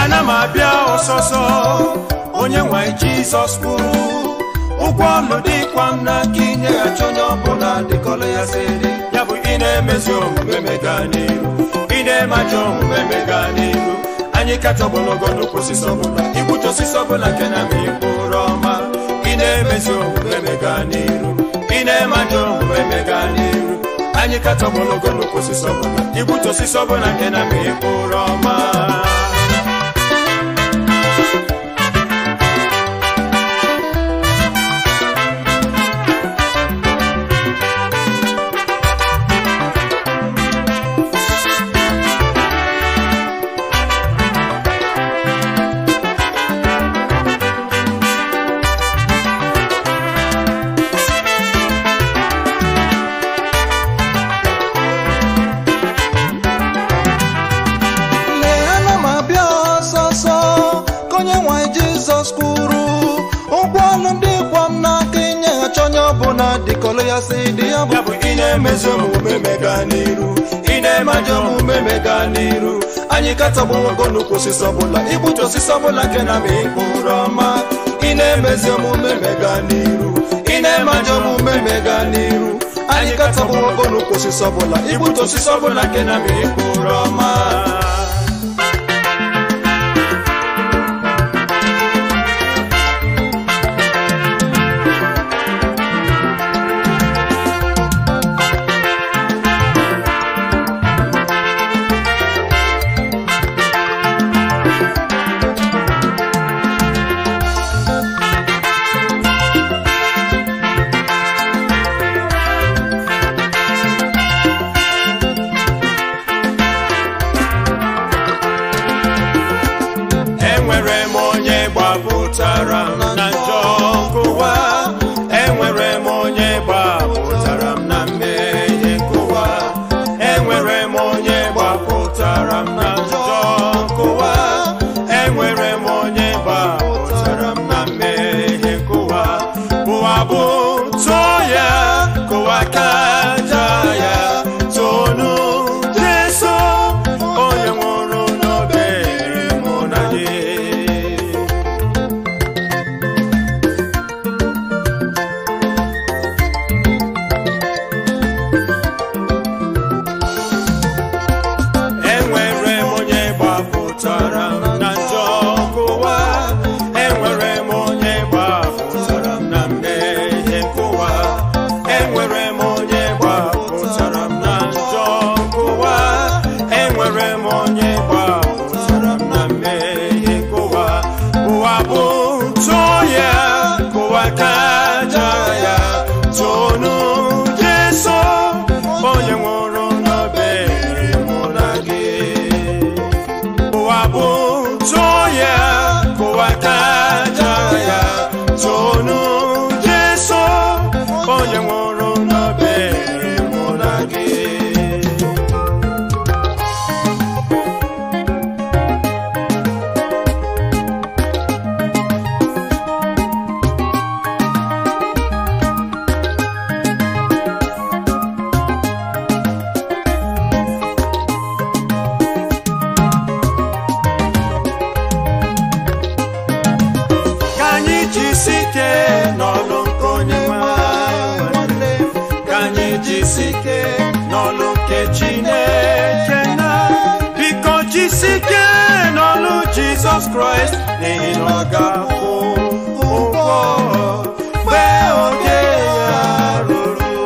ana m abịa ọsọsọ onye nwe jizọs kwuru ụgwọ ọlụ dịkwa m n'aka inyeghachi onye ọbụla dịkọrọ ya si dị ya bụ ị na-emezi omume mega n'iru ị na-eme ajọ omume mega n'iru anyị katọgbologo nnukwu osisi ọbụla igbutu osisi ọbụla nke na ma mkpụrụ ọma ị na-emezi omume mega n'iru ị na-eme ajọ omume mega n'iru anyị katọgbologo nnukwu osisi ọbụla igbutu osisi ọbụla nke na ma mkpụrụ ọma lee ana m abịa ọsọsọ ka onye nwe jizọs kwuru ụgwọ ọlụ ndị kwa m n'aka inyeghachi onye ọbụla dịkọrọ ya si dị ya bụ ya bụ ị na-emezi omume mega n'iru ị na-eme ajọ omume mega n'iru anyị katọgbologo nnukwu osisi ọbụla igbutu osisi ọbụla nke na ma mkpụrụ ọma ị na-emezi omume mega n'iru ị na-eme ajọ omume mega n'iru anyị katọgbologo nnukwu osisi ọbụla igbutu osisi ọbụla nke na ma mkpụrụ ọma enwere m onye gbapụtara m na njọ nkụwa enwere m onye gbapụtara m na mmehie nkụwa enwere m onye gbapụtara m na njọ nkụwa enwere m onye gbapụtara m na mmehie nkụwa ụwa bụ tụọ ya kụwa ka aja ya tonu jeso onye nwụrụ n'obe mụ na gị enwere m onye gbapụtara m na njọ nkụwa enwere m onye gbapụtara m na mmehie nkụwa enwere m onye gbapụtara m na njọ nkụwa enwere m onye gbapụtara m na mmehie nkụwa ụwa bụ tụọ ya kụwa ka aja ya tonu jeso onye nwụrụ n'obe mụ na gị ụwa bụ tụọ ya kụwa ka aja ya tonu jeso onye nwụrụ n'obe mụ na gị ka anyị jisi ike n'ọlụ nke onye nwe anyị nwanne m. ka anyị jisi ike n'ọlụ nke chineke na biko jisi ike n'ọlụ jizọs kraịst n'ihi na ọ ga-akwụ ụgwọ mgbe oge ya ruru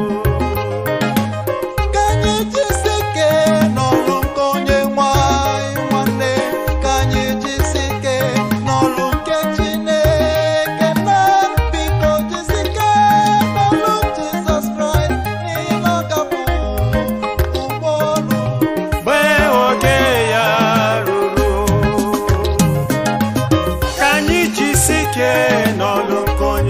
ka anyị jisi ike n'ọlụ nke onye nwe anyị nwanne ka anyị jisi ike n'ọlụ nke chineke na biko jisi ike n'ọlụ jizọs kraịst n'ihi na ọ gabụ ụgbọ ọlụ mgbe oge ya ruru ka anyị jisi ike n'ọlụ nke onye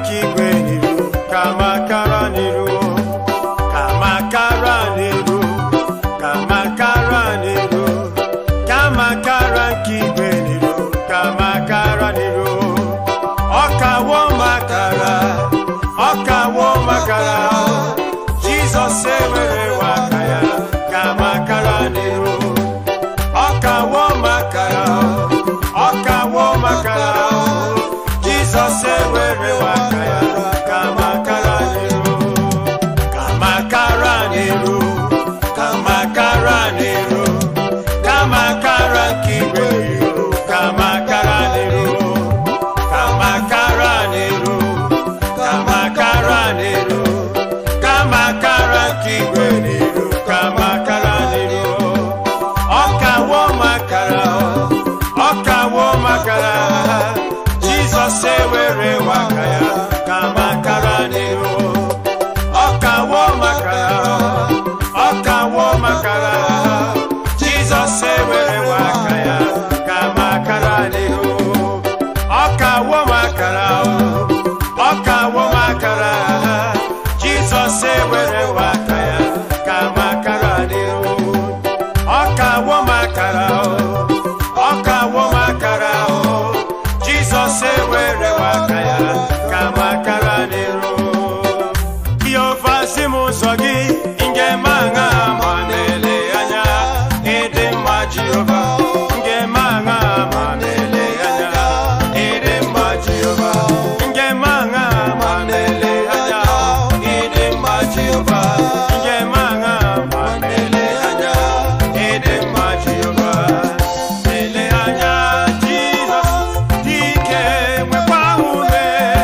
nke igwe n'iru ka makara n'iru ka makara n'iru ka makara n'iru ka makara nke igwe n'iru ka makara n'iru ọkawo makara ọkawo makara jizọs ewere waka ya ka makara n'iru ọkawo makara ọkawo makara jizọs ewere waka ya ka makara n'iru ka makara n'iru ka makara n'iru ka makara nke igwe n'iru ka makara n'iru ka makara n'iru ka makara n'iru ka makara nke igwe n'iru ka makara n'iru ọkawo makara ọkawo makara jizọs ewere waka ya ka makara n'iru ọkawo makara ọkawo makara jizọs ewere waka ya ka makara n'iru ọkawo makara ọkawo makara jizọs ewere waka ya ka makara n'iru ọkawo makara ọkawo makara jizọs ewere waka ya ka makara n'iru Jehova si m ụzọ gị njem aṅa ma na-ele anya ịdị mma Jehova njem aṅa ma na-ele anya ịdị mma Jehova njem aṅa ma na-ele anya ịdị mma Jehova njem aṅa ma na-ele anya ịdị mma Jehova na-ele anya Jizọs dị ike nwekwa ume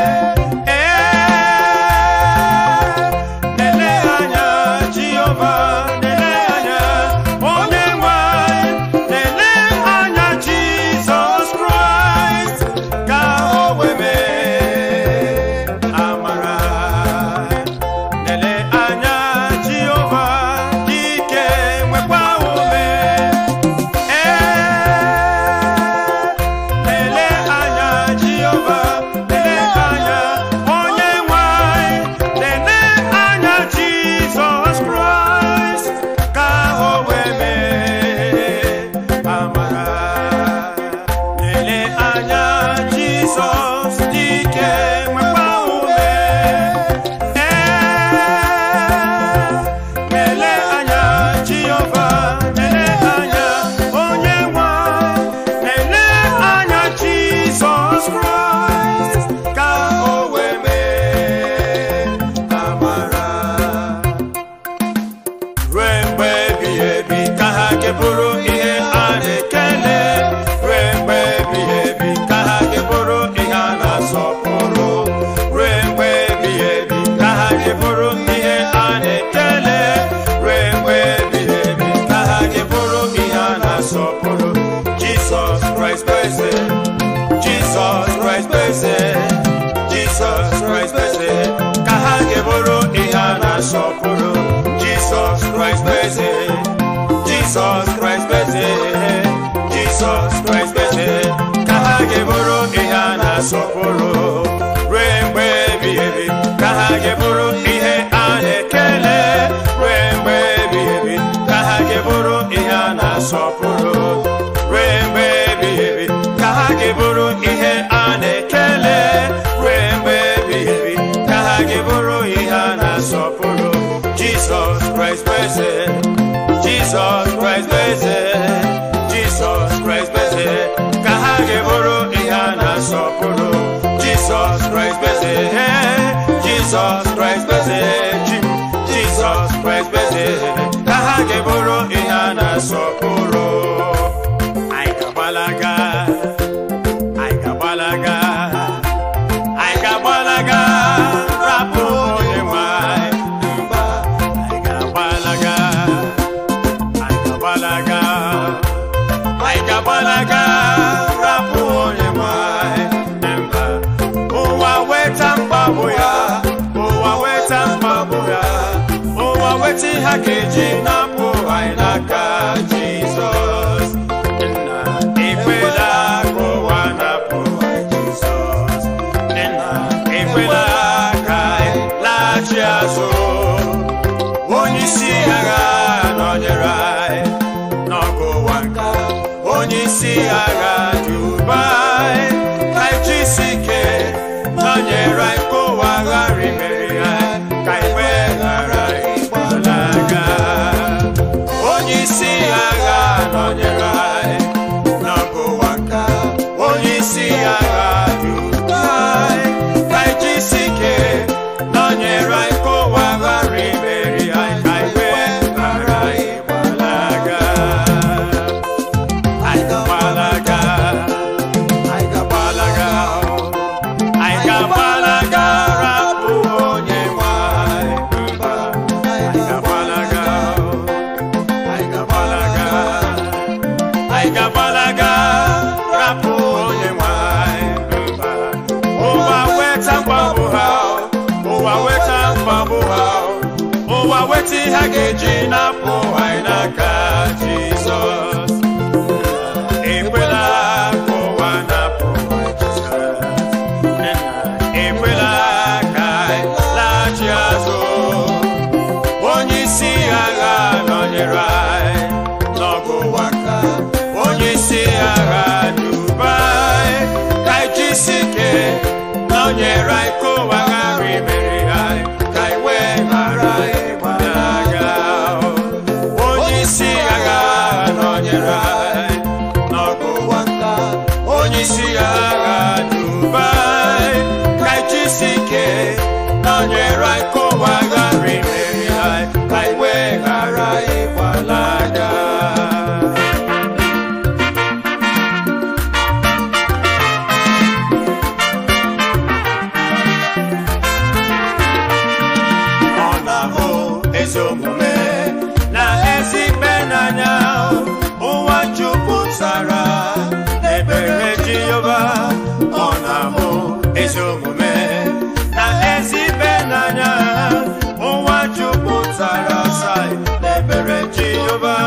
Nele anya Jehova, nele anya onye nwanyị, nele anya Jizọs Kraịst ka o wee mee amara. Nele anya Jehova, ike nwekwa ume. Lele anya Jehova, lele anya onye nwanyị, lele anya Jizọs Kraịst ka o wee mee amara. Lele anya Jizọs dike nwekwa ume. Lele anya Jehova, lele anya onye nwanyị, lele anya Jizọs Kraịst ka o wee mee amara. Ruo mgbe ebighị ebi ka ha ga-eburu ihe a na-ekele. Ruo mgbe ebighị ebi ka ha ga-eburu ihe a na-asọpụrụ. Ruo mgbe ebighị ebi ka ha ga-eburu ihe a na-ekele. Ruo mgbe ebighị ebi ka ha ga-eburu ihe a na-asọpụrụ. Jizọs Kraịst bụ eze. Jizọs Kraịst bụ eze. Jizọs Kraịst bụ eze. Ka ha ga-eburu ihe a na-asọpụrụ. Jizọs Kraịst bụ eze. Jizọs Kraịst bụ eze. Jizọs Kraịst bụ eze. Ka ha ga-eburu ihe a na-asọpụrụ. Ruo mgbe ebighị ebi ka ha ga-eburu ihe a na-ekele. Ruo mgbe ebighị ebi ka ha ga-eburu ihe a na-asọpụrụ. Ruo mgbe ebighị ebi ka ha ga-eburu ihe a na-ekele. Ruo mgbe ebighị ebi ka ha ga-eburu ihe a na-asọpụrụ. Jizọs Kraịst bụ eze. Jizọs Kraịst bụ eze. Jizọs Kraịst bụ eze. Ka ha ga-eburu ihe a na-asọpụrụ. Jizọs Kraịst bụ eze. Jizọs Kraịst bụ eze. Ji- Jizọs Kraịst bụ eze. Ka ha ga-eburu ihe a na-asọpụrụ. Anyị ga-agbalaga. Anyị ga-agbalaga. Anyị ga-agbalaga. Rapụ onye nwe anyị mba. Anyị ga-agbalaga. Anyị ga-agbalaga. Anyị ga-agbalaga. Rapụ onye nwe anyị mba. Ụwa weta mkpagbu ya. Ụwa weta mkpagbu ya. Ụwa weta ihe a ga-eji napụ anyị n'aka Jizọs. Nna, ekwela ka ụwa napụ anyị Jizọs. Nna, ekwela isi agha Dubai ka ijisi ike nọnyere anyị ka ụwa ghara imeri anyị ka anyị wee ghara ịgbalaga onye isi agha nọnyere anyị n'ọgụ ụwa ka onye isi agha Dubai ka ijisi ike nọnyere anyị ka ụwa ghara imeri anyị ka anyị wee ghara ịgbalaga anyị ga-agbalaga anyị ga-agbalaga anyị ga-agbalaga rapụ onye nwe anyị mba anyị ga-agbalaga anyị ga-agbalaga anyị ga-agbalaga rapụ onye nwe anyị mba ụwa weta mgbagbu ha ụwa weta mgbagbu ha ụwa weta ihe a ga-eji napụ anyị n'aka Jizọs ekwela ka ụwa napụ ekwela ka anyị laghachi azụ onye isi agha nọnyere anyị n'ọgụ ụwa ka onye isi agha Dubai ka anyị jisi ike nọnyere anyị ka ụwa ghara imeri anyị ka anyị wee ghara ịgbalaga onye isi agha nọnyere anyị n'ọgụ ụwa ka onye isi agha Dubai ka anyị jisi ike nọnyere anyị ka ụwa ghara imeri anyị ka anyị wee ghara ịgbalaga ọ na-ahụ ezi omume na ezi ikpe n'anya ụwa jupụtara n'ebere Jehova ọ na-ahụ ezi omume na ezi ikpe n'anya ụwa jupụtara sai n'ebere Jehova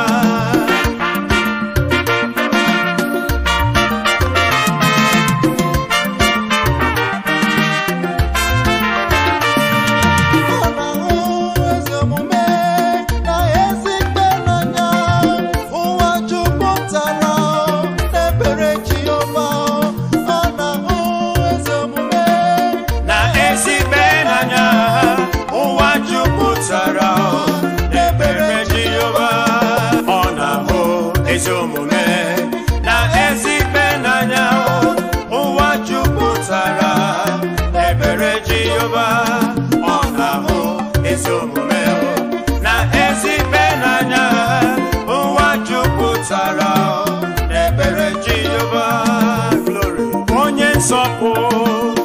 Ọ na-ahụ ezi omume na ezi ikpe n'anya ụwa jupụtara n'ebere Jehova ọ na-ahụ ezi omume na ezi ikpe n'anya ụwa jupụtara n'ebere Jehova ọ na-ahụ ezi omume na ezi ikpe n'anya ụwa jupụtara n'ebere Jehova ọ na-ahụ ezi omume na ezi ikpe n'anya ụwa jupụtara n'ebere Jehova glory onye nsọpụ